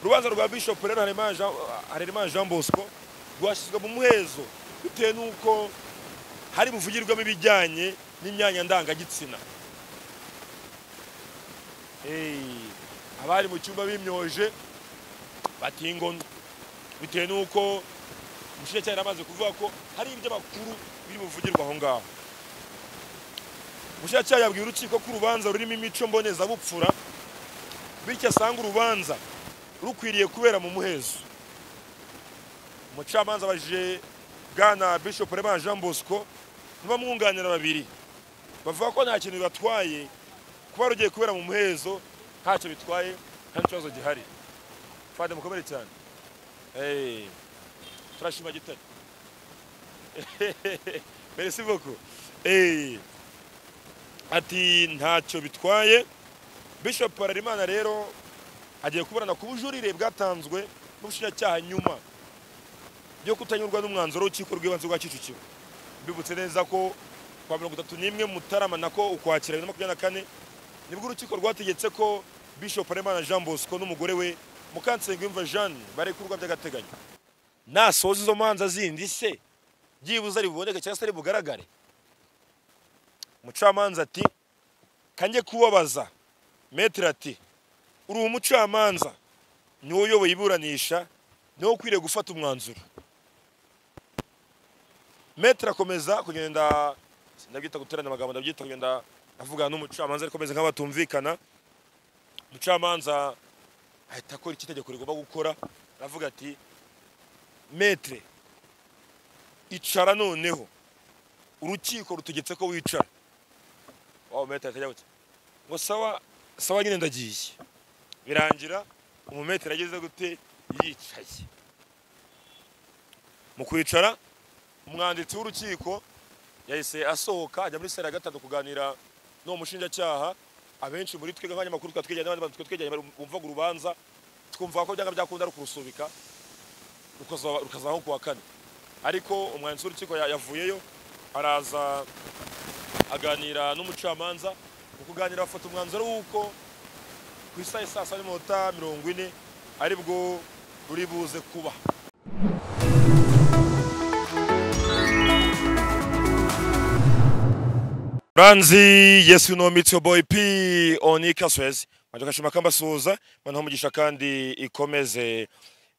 urubanza rwa bishop rero harerimana jean bosco rwashyizwe mu muhezo bitewe n'uko hari buvugirwamo ibijyanye n'imyanya ndangagitsina abari mu cyumba bimyoje batingono bitewe n'uko umushinjacyaha amaze kuvuga ko hari iby'amakuru biri buvugirwa aho ngaho umushinjacyaha yabwiye urukiko ko urubanza rurimo imico mbonezabupfura bityo asanga urubanza rukwiriye kubera mu muhezo umucamanza abajije bwana bishop reba jean bosco n'abamwunganira babiri bavuga ko nta kintu bibatwaye kuba rugiye kubera mu muhezo ntacyo bitwaye nta kibazo gihari fade mukomere cyane turashima gitare merci beaucoup ati ntacyo bitwaye bishop harerimana rero agiye kuburana ku bujurire bwatanzwe n'ubushinjacyaha nyuma yo kutanyurwa n'umwanzuro w'urukiko rw'ibanze rwa kicukiro mbibutse neza ko kwa mirongo itatu n'imwe mutarama nako ukwakira bibiri na makumyabiri na kane nibwo urukiko rwategetse ko bishop harerimana jean bosco n'umugore we mukansenga jeanne barekurwa by'agateganyo nasoza izo manza zindi se byibuze ari buboneke cyangwa se ari bugaragare umucamanza ati kange kubabaza metero ati uri umucamanza niwo uyoboye iburanisha niwo ukwiriye gufata umwanzuro metero akomeza kugenda ndabyita guteranya amagambo ndabyita kugenda avugana n'umucamanza ariko ameze nk'aho batumvikana umucamanza ahita akora icyo itegeko rigomba gukora aravuga ati metere icara noneho urukiko rutegetse ko wicara waba metere atajya gutya ngo sawa sawa nyine ndagiye birangira umumetero ageze gute yicaye mu kwicara umwanditsi w'urukiko yahise asohoka ajya muri sare ya gatatu kuganira n'uwo mushinjacyaha abenshi muri twebwe nk'abanyamakuru tukaba twegeranye n'abandi bantu tukaba twegeranye bumvaga urubanza twumva ko byanga byakunda rukurusubika rukazaho ku wa kane ariko umwanditsi w'urukiko yavuyeyo araza aganira n'umucamanza mu kuganira bafata umwanzuro w'uko ku isaha saa saba n'iminota mirongo ine aribwo ruri buze kuba Ranzi Yesu no meet your boy P on Ikaswezi Majoka shimaka mbasuhuza bana umugisha kandi ikomeze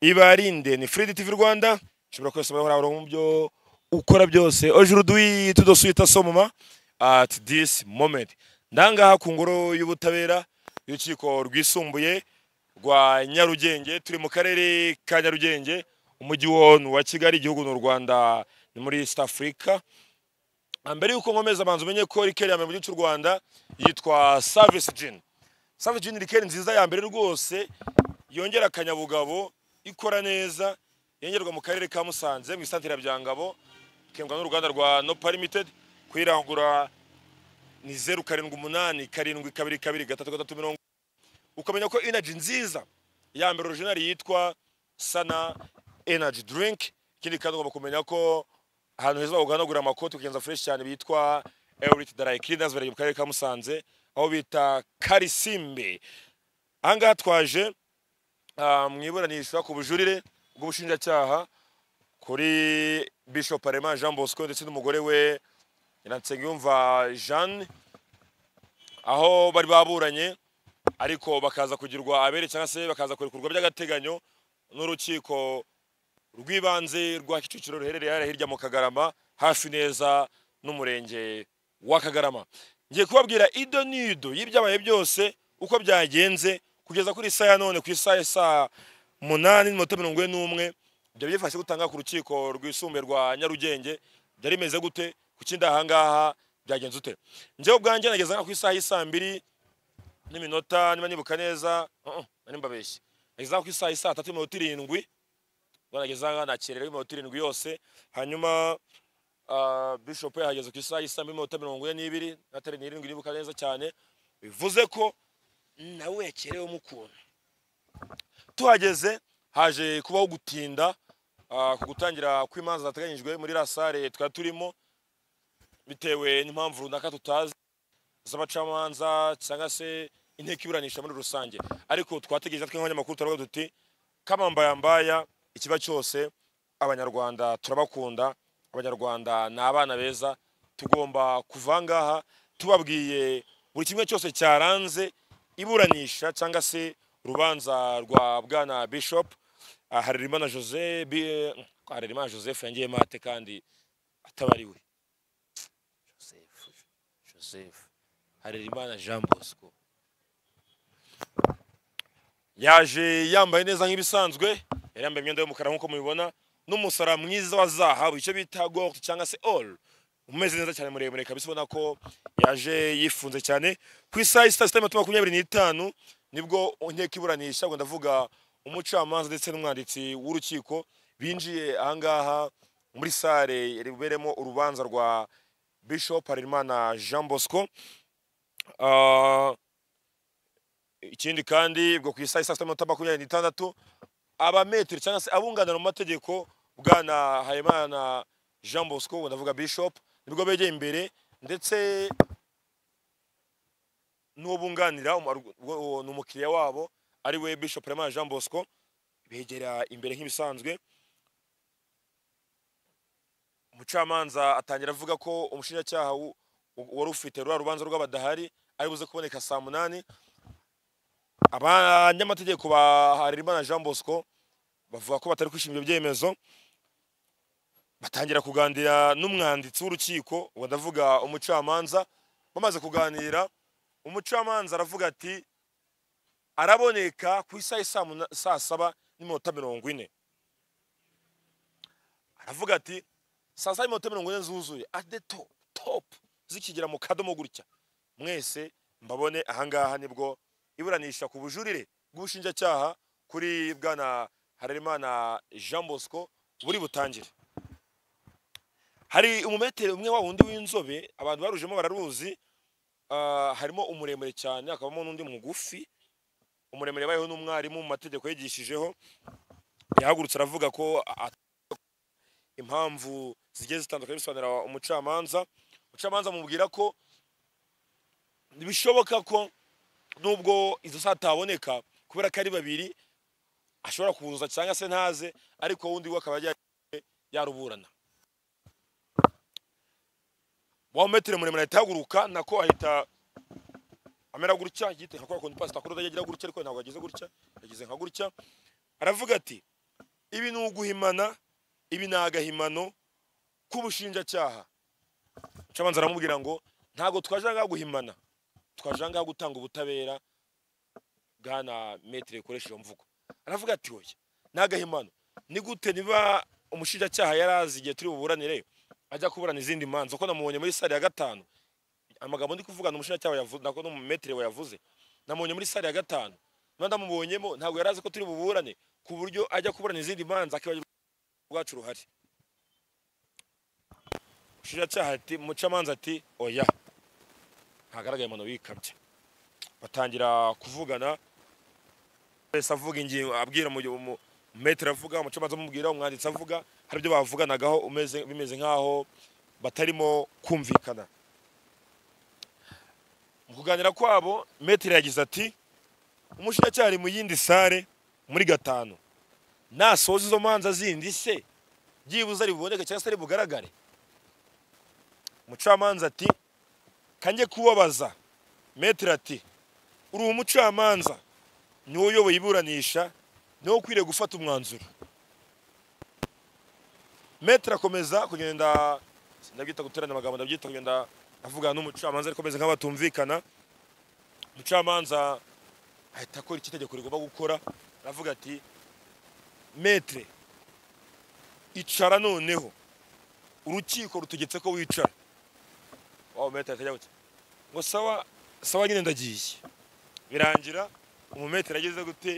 ibarinde ni Free TV Rwanda shobora kwese bari horo mu byo ukora byose aujourd'hui tudosuita somoma at this moment ndanga ku ngoro y'ubutabera y'urukiko rwisumbuye rwa Nyarugenge turi mu karere ka Nyarugenge umujyi wa Kigali igihugu n'u Rwanda ni muri East Africa mbere yuko nkomeza abanza umenye ko rikeri ya mbere mu gihugu cy'u rwanda yitwa savisi jini savisi jini rikeri nziza ya mbere rwose yongera akanyabugabo ikora neza yongerwa mu karere ka musanze mu isantire ya byangabo ikemwa n'uruganda rwa nopa limitedi kuyirangura ni zeru karindwi umunani karindwi kabiri kabiri gatatu gatatu mirongo ukamenya ko inaji nziza ya mbere orojinari yitwa sana enaji dirinki ikindi kandi ugomba kumenya ko ahantu heza baguhanagura amakoti ukagenza fresh cyane bitwa Elite Darai Cleaners bari mu karere ka Musanze aho bita Karisimbe ahangaha twaje mu iburanisha ku bujurire bw'ubushinjacyaha kuri Bishop Arema Jean Bosco ndetse n'umugore we Nyiransengyumva Jeanne aho bari baburanye ariko bakaza kugirwa abere cyangwa se bakaza kurekurwa by'agateganyo n'urukiko rw'ibanze rwa kicukiro ruherereye hariya hirya mu kagarama hafi neza n'umurenge wa kagarama ngiye kubabwira ido n'ido y'ibyabaye byose uko byagenze kugeza kuri saa ya none ku isaha saa munani n'iminota mirongo ine n'umwe ibyo byifashe gutanga ku rukiko rwisumbuye rwa nyarugenge byari bimeze gute ku kindi ahangaha byagenze ute njyewe ubwanjye nageza ku isaha y'isaa mbiri n'iminota niba nibuka neza nimba beshye nageza ku isaha y'isaa tatu n'iminota irindwi nageza nakererewe iminota irindwi yose hanyuma bishop yahageze ku isaha y'isambu iminota mirongo ine n'ibiri atari n'irindwi nibuka neza cyane bivuze ko nawe yakerewemo ukuntu tuhageze haje kubaho gutinda ku gutangira kw'imanza zateganyijwe muri rasare twari turimo bitewe n'impamvu runaka tutazi z'abacamanza cyangwa se inteko iburanisha muri rusange ariko twategereje twe nk'abanyamakuru turavuga duti kamambayambaya ikiba cyose abanyarwanda turabakunda abanyarwanda ni abana beza tugomba kuva aha ngaha tubabwiye buri kimwe cyose cyaranze iburanisha cyangwa se urubanza rwa bwana bishop ah, harerimana jose bi- harerimana joseph yangiyemo ate kandi atabariwe joseph joseph harerimana jean bosco yaje yambaye neza nk'ibisanzwe yari yambaye imyenda y'umukara nk'uko mubibona n'umusara mwiza wa zahabu icyo bita gold cyangwa se all umeze neza cyane muremure kabisa ubona ko yaje yifunze cyane ku isaha ya saa sita n'iminota makumyabiri n'itanu nibwo inteko iburanisha ubwo ndavuga umucamanza ndetse n'umwanditsi w'urukiko binjiye aha ngaha muri sale riberemo urubanza rwa bishop harerimana jean bosco Ah, ikindi kandi ubwo ku isaha isa sita n'iminota makumyabiri n'itandatu abametero cyangwa se abunganira mu mategeko bwana hayimana jean bosco ubu ndavuga bishop nibwo begeye imbere ndetse n'ubunganira umu- uwo ni umukiriya wabo ari we bishop hayimana jean bosco begera imbere nk'ibisanzwe umucamanza atangira avuga ko umushinjacyaha wu- wari ufite ruriya rubanza rw'abadahari ari buze kuboneka saa munani abanyamategeko ba Harerimana Jean Bosco bavuga ko batari kwishimira ibyo byemezo batangira kuganira n'umwanditsi w'urukiko uwo ndavuga umucamanza bamaze kuganira umucamanza aravuga ati araboneka ku isaha ya saa muna- saa saba n'iminota mirongo ine aravuga ati saa saba n'iminota mirongo ine zuzuye at the top top zikigera mu kadomo gutya mwese mbabone ahangaha nibwo iburanisha ku bujurire bw'ubushinjacyaha kuri bwana harerimana jean bosco buri butangire hari umumetero umwe wa wundi w'inzobe abantu barujemo bararuzi ah, harimo umuremure cyane hakabamo n'undi mugufi umuremure yabayeho n'umwarimu mu mategeko yigishijeho yahagurutse aravuga ko a- impamvu zigiye zitandukanye bisobanura umucamanza umucamanza amubwira ko bishoboka ko nubwo izo saa ataboneka kubera ko ari babiri ashobora kuza cyangwa se ntaze ariko undi we akaba yagiye yaruburana wa metero muremure ahita ahaguruka nako ahita amera gutya yite nka kwa kundi pasita kuri agira gutya ariko ntabwo yagize gutya yagize nka gutya aravuga ati ibi ni uguhimana ibi ni agahimano k'ubushinjacyaha Umucamanza aramubwira ngo ntabwo twaje aha ngaha guhimana twaje aha ngaha gutanga ubutabera bwana metero ikoresheje iyo mvugo aravuga ati oya ni agahimano ni gute niba umushinjacyaha yari azi igihe turi buburanire ajya kuburana izindi manza kuko namubonye muri sare ya gatanu amagambo ndi kuvuga ni umushinjacyaha yavuze nako n'umumetero wayavuze namubonye muri sare ya gatanu niba ndamubonyemo ntabwo yari azi ko turi buburane ku buryo ajya kuburana izindi manza akibagirwa rwacu ruhari umushinjacyaha ati umucamanza ati oya ntagaragaye amano wikabye batangira kuvugana wese avuga ingingo abwira mu mu- metero avuga umucamanza amubwira umwanditsi avuga hari ibyo bavuganagaho umeze bimeze nk'aho batarimo kumvikana mu kuganira kwabo metero yagize ati umushinjacyaha ari mu yindi sare muri gatanu nasoza izo manza zindi se byibuze ari buboneke cyangwa se ari bugaragare umucamanza ati kanjye kubabaza metero ati uri umucamanza niwe uyoboye iburanisha niwe ukwiriye gufata umwanzuro metero akomeza kugenda ndabyita guterana amagambo ndabyita kugenda avugana n'umucamanza ariko ameze nk'abatumvikana umucamanza ahita akora icyo itegeko rigomba gukora aravuga ati metere icara noneho urukiko rutegetse ko wicara waba metero akajya gutya ngo sawa sawa nyine ndagiye birangira umumetero ageze gute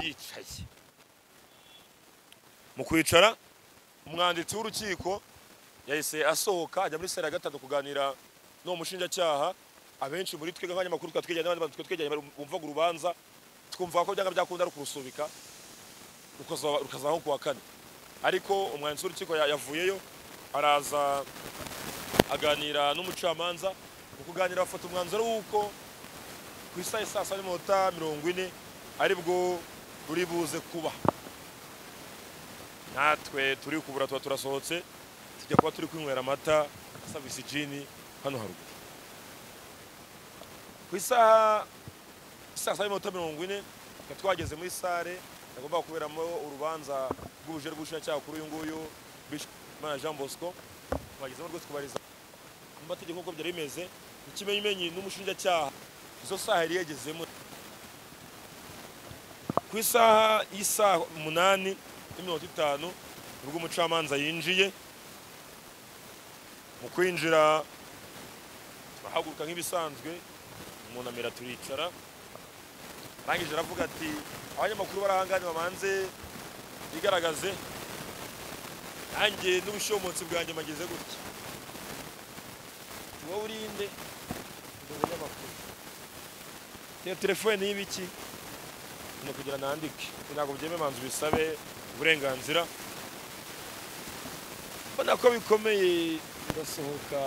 yicaye mu kwicara umwanditsi w'urukiko yahise asohoka ajya muri sare ya gatatu kuganira n'uwo mushinjacyaha abenshi muri twebwe nk'abanyamakuru tukaba twegeranye n'abandi bantu tukaba twegeranye bumvaga urubanza twumva ko byanga byakunda ari kurusubika rukaza- rukazaho ku wa kane ariko umwanditsi w'urukiko ya- yavuyeyo araza aganira n'umucamanza mu kuganira bafata umwanzuro w'uko ku isaha ya saa saba n'iminota mirongo ine aribwo buri buze kuba natwe turi kubura tuba turasohotse tujya kuba turi kwinywera amata asabisa ijini hano haruguru ku isaha saa saba n'iminota mirongo ine twari twageze muri sare yagombaga kuberamo urubanza rw'ubujere bw'ubushinjacyaha kuri uyu nguyu Bishop Imana Jean Bosco twagezemo rwose kubariza mu mategeko nk'uko byari bimeze ikimenyimenyi n'umushinjacyaha izo saha yari yagezemo ku isaha y'isaha umunani n'imirongo itanu nibwo umucamanza yinjiye mu kwinjira turahaguruka nk'ibisanzwe umunamira turicara arangije aravuga ati abanyamakuru barahangane babanze bigaragaze nanjye n'ubushomotsi bwanjye mageze gutya wowe urinde abanyamakuru iyo telefone y'ibiki ni kugira nandike ntabwo byeme manza ubisabe uburenganzira mbona ko bikomeye ndasohoka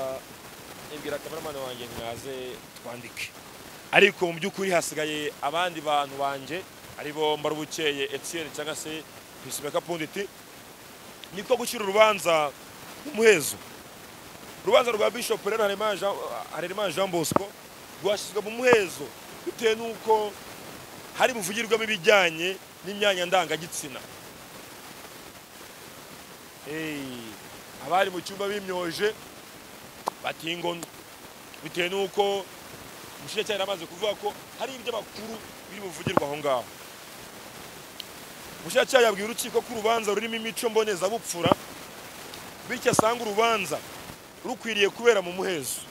nibwira kameramani wanjye mwaze twandike ariko mu by'ukuri hasigaye abandi bantu banjye ari bo mbarubukeye etiyeni cyangwa se pisibeka punditi niko gushyira urubanza nk'umuhezo urubanza rwa bishopu rero Harerimana Jean- harerimana jean bosco rwashyizwe mu muhezo bitewe n'uko hari buvugirwamo ibijyanye n'imyanya ndangagitsina Hey, abari mu cyumba bimyoje batingonwe bitewe n'uko umushinjacyaha yari amaze kuvuga ko hari iby'amakuru biri buvugirwa aho ngaho umushinjacyaha yabwiye urukiko ko urubanza rurimo imico mbonezabupfura bityo asanga urubanza rukwiriye kubera mu muhezo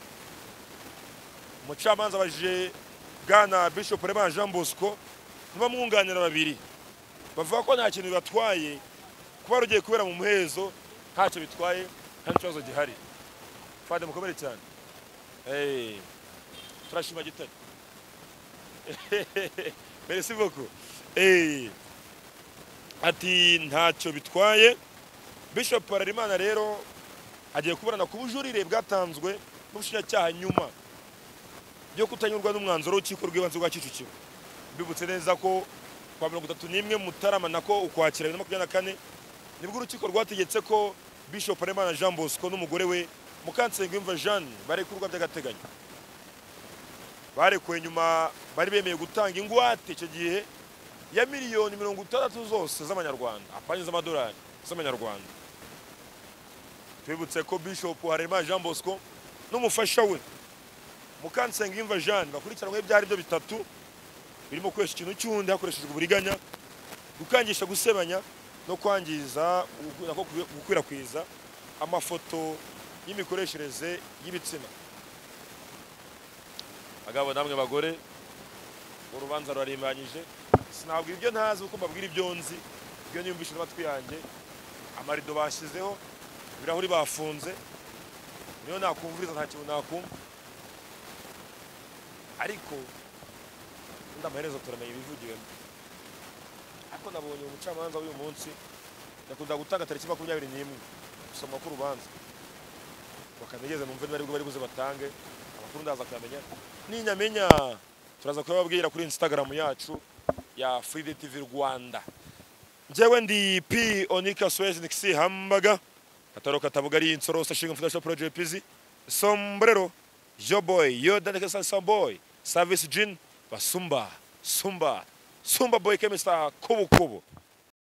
umucamanza abajije bwana bishop Rema jean bosco n'abamwunganira babiri bavuga ko nta kintu bibatwaye kuba rugiye kubera mu muhezo ntacyo bitwaye nta n'ikibazo gihari fande mukomere cyane Eh, turashima gitare merci beaucoup Eh, ati ntacyo bitwaye bishop Harerimana rero agiye kuburana ku bujurire bwatanzwe n'ubushinjacyaha nyuma byo kutanyurwa n'umwanzuro w'urukiko rw'ibanze rwa kicukiro mbibutse neza ko kwa mirongo itatu n'imwe mutarama nako ukwakira bibiri na makumyabiri na kane nibwo urukiko rwategetse ko bishop Harerimana jean bosco n'umugore we mukansenge imva jeanne barekurwa by'agateganyo barekuwe nyuma bari bemeye gutanga ingwate icyo gihe ya miliyoni mirongo itandatu zose z'amanyarwanda apanye z'amadolari z'amanyarwanda twibutse ko bishop Harerimana jean bosco n'umufasha we mukansenga imva jeanne bakurikiranweho ibyaha ari byo bitatu birimo gukoresha ikintu cy'undi hakoreshejwe uburiganya gukangisha gusebanya no kwangiza ugu- nako gu- gukwirakwiza amafoto y'imikoreshereze y'ibitsina bagabo namwe bagore urubanza rurarimbanyije sinabwira ibyo ntazi kuko mbabwira ibyo nzi ibyo niyumvishe n'amatwi yanjye amarido bashyizeho ibirahuri bafunze niyo nakumviriza nta kintu nakumva ariko ubundi amaherezo turamenya ibivugiwemo ariko nabonye uwo mucamanza w'uyu munsi yakunda gutanga tariki makumyabiri n'imwe gusoma k'urubanza bakanegeze numve niba aribwo bari buze batange amakuru ndaza kuyamenya ninyamenya turaza kuyababwira kuri instagram yacu ya free tv rwanda njyewe ndi p onika swez nikisi hambaga kataro katavuga ari insorosa nshinga mfudasha project pizi sombrero yo boy yo daneke salsa boy service jean basumba sumba sumba boy kemista kubu kubu